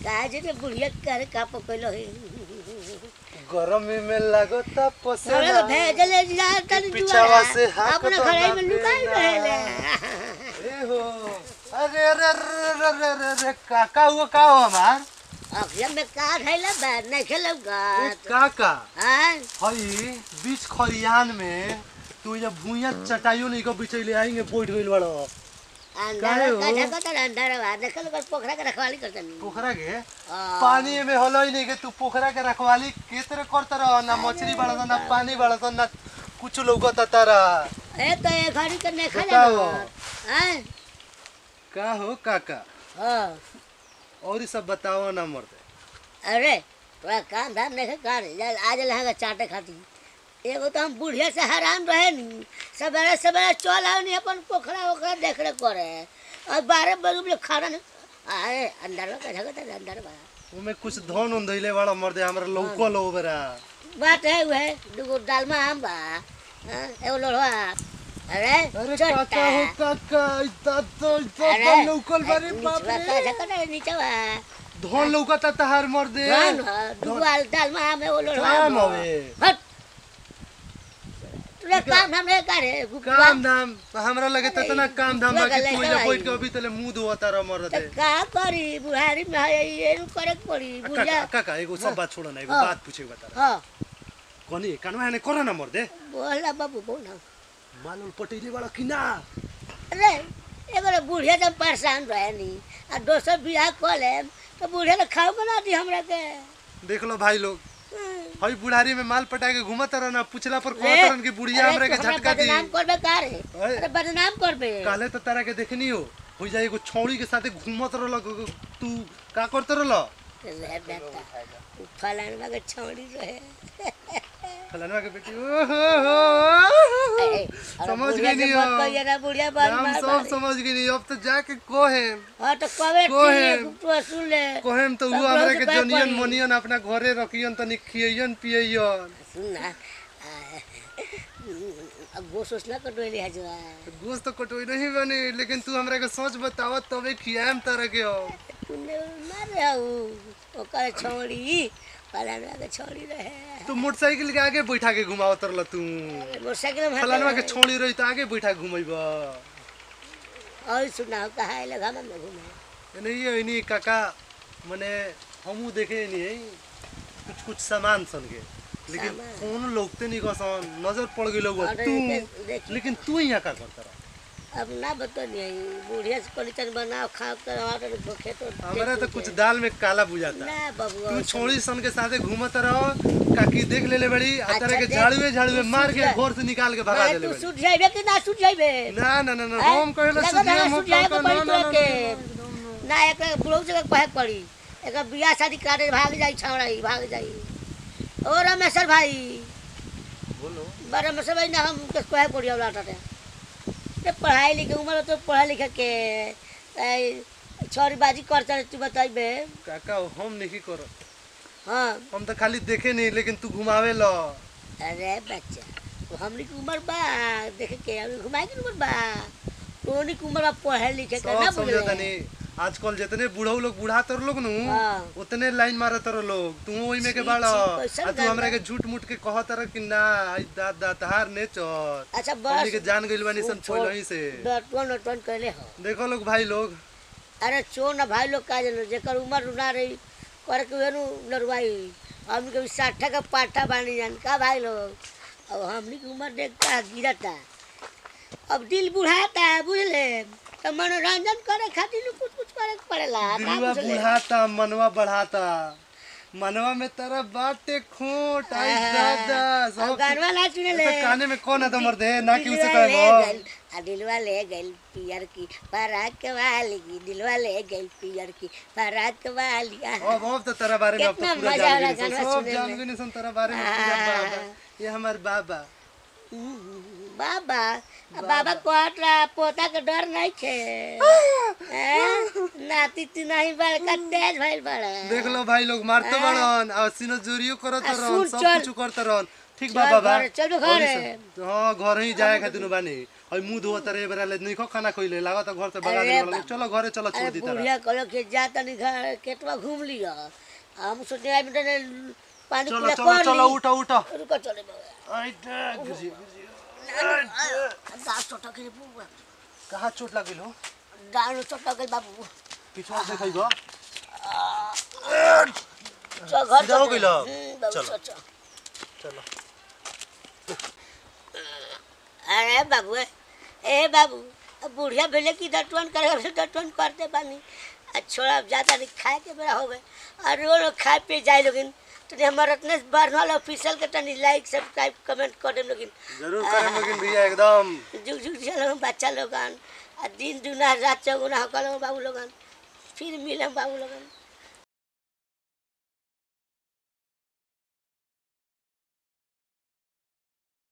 काजे रे बुढ़िया करे का पकड़लो है गरमी में लगता हमरा पसेना तो भेजले जा तन पिछावा से हाथ अपना तो घरे में ना लुकाई देना। रहेले ए हो अरे अरे अरे अरे अरे अरे अरे काका हुआ का हो हमार अखिया में का धैला बा नहीं खेलब ए, गात काका हां हई बीच खरियान में तू ये भूया चटाइयो नहीं को बिचैले आएंगे बैठ गइल बड़ो अंदर काहे हो? का जगत अंदर बा देखल कर पोखरा के रखवाली करतनी पोखरा के हाँ। पानी में होलो ही नहीं के तू पोखरा के रखवाली के तरह करत रह ना मछली बड़ा ना पानी बड़ा ना कुछ लौकत तारा ए तो ए घड़ी के नहीं खा बताओ। जाना हां का हो काका हां और ई सब बताओ ना मर्दे अरे तोरा काम धाम नहीं कर आज लहंगा चाटे खाती एगो तो हम बुढ़िया से हैरान रहे नी सवेरे सवेरे चल आओ नी अपन पोखरा ओखरा देख रेख करे और बारह बजे बोले खाना नहीं आए अंदर में कैसा करता है अंदर में उमे कुछ धन उन धइले बड़ा मर्दे हमरा लौको लो बरा बात है वह दुगो दालमा आम बा हाँ, एगो लोढ़वा अरे अरे छोटा। काका हो काका इतना तो इतना अरे, धन लौकल बारे नीचवा बाप रे कैसा करता है नीचवा धन लौकता तहार मर्दे धान ह, दुगो आल- दालमा आम एगो लोढ़वा काम बा। हवे हट तोरा काम धाम नहीं करे काम धाम हमरा लगे त तना काम धाम बाकी लगल तू है इजा भाई। बैठ के अभी तले मुंह धोता रह मर्दे तो का करी बुढ़ारी में है ये नु करे के पड़ी बुढ़िया काका काका एगो सब बात छोड़ ना एगो हाँ। बात पूछे बता हाँ कनी कानवा ने करो ना मर्दे बोला बाबू बोल मालूम पटेली वाला कि ना अरे एगो बुढ़िया जब परेशान रहे नी आ दोसर बियाह कर लेम तो बुढ़िया ने खाओ बना दी हमरा के देख लो भाई लोग हम्म। हई बुढ़ारी में माल पटा के घूमत रह ना पूछला पर रे, कहत रहन कि बुढ़िया अरे हमरा के तो हमरा झटका दी बदनाम करबे का रे अरे। अरे बदनाम करबे काले तो तारा के देखनी हो हो जाए एगो छौड़ी के साथे घूमत रहल तू का करत रहल रे बेटा उ फलानवा के छौड़ी रहे फलानवा के बेटी ओहो ए, ए, अरे समझ बुढ़िया गई के नहीं मत हो कहिए ना बुढ़िया बात हम मार सब मारी। समझ गई अब तो जाके कोहे हाँ तो कबे कोहे। ठीक तू सुन ले कोहेम तो सब वो हमरा लोग के से बैठ जनियन पड़ी। मनियन अपना घरे रखियन तनी खियन पियन सुन ना अब वो सोचना कटोली है जो गोश्त तो कटोई नहीं बनी लेकिन तू हमरा के सोच बताव तबे खियाम तरह के हो तूने मार रहू ओकर छौड़ी फलानवा के छौड़ी रहे तू मोटरसाइकिल के आगे बैठा के घुमावत रहल तू मोटरसाइकिल में फलानवा के छोड़ी रही तो आगे बैठा के घुमैब और सुनाओ कहा है लगा में घूमे नहीं है नहीं काका मने हमू देखे नहीं है कुछ कुछ सामान सन के लेकिन सामान। कौन लोगते नहीं कसन नजर पड़ गई लोग अरे तू देख- देख। लेकिन तू यहाँ का करता रहा अब ना बता नहीं बुढ़िया से परिचय बनाओ खाओ कर भूखे तो हमारा तो कुछ दाल में काला बुझाता ना बबुआ तू छोड़ी सन के साथे घूमत रहो काकी देख ले ले बड़ी आ अच्छा, तरह के देख, झाड़ुए झाड़ुए तू मार के सूझ घर से निकाल के भगा मारे देले तू बड़ी सूझ जाइबे कि ना सूझ जाइबे ना ना ना ना हैं? हम कहले लगत सुधिया है मत सूझ जाए कर के ना पड़ी ना तो ना के ना एक बुढ़ऊ से कहे पड़ी एक बियाह शादी करे भाग जाई छौड़ा ही भाग जाई ओ रमेश्वर भाई बोलो बड़ा रमेश्वर भाई ना हम के कहे पड़ी वाला टे ते पढ़ाई लिखे उम्र तो पढ़ा लिखे के ए, छोरी बाजी करते तू बताइबे काका हम नहीं करो हाँ हम तो खाली देखे नहीं लेकिन तू घुमावे लो अरे बच्चा तो हमनी की उम्र बा देखे के हमनी घुमाए की उम्र बा तोनी की उम्र बा पढ़े लिखे के ना सब समझो बुझले तनी आजकल जितने बूढ़ऊ लोग बूढ़ा तर लोग नु हाँ। उतने लाइन मारे तर लोग तू ओई में के छी, बाड़ा छी, कैसन आ तू गाना? हमरा के झूठ मूठ के कहत तर कि ना आई दाद दाद तहार ने चर अच्छा हमनी के बस जान गइल बानी सन छोलही से डटवन डटवन कैले हो देखो लोग भाई लोग अरे चोर ना भाई लोग का जनो जेकर उम्र ना रही करे के वेनु लड़वाई हमनी के भी साठा का पाठा बानी जान का भाई लोग अब हमनी की उम्र देखता गिरता अब दिल बुढ़ाता बुझले तो मनोरंजन करे खातिर कुछ कुछ करे के पड़ेला का दिलवा बुझले बुढ़ाता मनवा बढ़ाता मनवा में तरह बाटे खोट आई दादा अब सब गानवा ना सुने ले तो काने में कौन है तो मर्दे ना कि उसे दिलवा ले कहबो गइल, आ दिलवा ले गइल पियर की पराक वाली की दिलवा ले गइल पियर की पराक वाली आहा। अब अब तो तेरा बारे में अब तो कितना पूरा मजा जान आला गई गाना सब सुने जान में। गई सन तेरा बारे में पूरा हाँ। बाबा ये हमार बाबा हम्म, बाबा आ बाबा कहत रहा पोता के डर नहीं थे हैं? नाती तू नहीं बड़का तेज भइल बड़ा देख लो भाई लोग मारते हाँ। बड़न और सीनो जोरियो करत आ, रहन सुन, सब चल। कुछ करत रहन ठीक चल बा बाबा घरे, चल घरे। और ई सब- हाँ घर ही जाए खातिर बानी हई मुंह धोत रे बेरा ले नहीं खाना कोइले लागत घर से भगा अरे दे बा- चलो घरे चलो छोड़ अरे दी तरह बुढ़िया कहलो कि जा तनी घर केटवा घूम लिया हम सोचे आई बेटा ने पानी चलो पूरा चलो कर चलो ली। उठो उठो रुको चले बाबा आई दे गुजी गुजी दास छोटा के बुआ कहाँ चोट लगिल हो डाल छोटा के बाबू पिछवा से खइबो चल घर सीधा हो चल। गइल? हम्म, बाबू चलो। चल, चल। चलो अरे बाबू ए बाबू अब बुढ़िया भेले की डटवन करे डटवन करते बानी आ छोड़ा अब जाता नहीं खाए के बेरा हो गए और वो लोग खाए पिए जाए लोगिन तो हमारे इतने बढ़ल ऑफिशियल के तनी लाइक सब्सक्राइब कमेंट कर दे लोगिन जरूर करें लेकिन भैया एकदम जुग जुग चलो बच्चा लोगन आ दिन दुना रात चौगुना हो कल बाबू लोगन फिर मिलम बाबू लोगन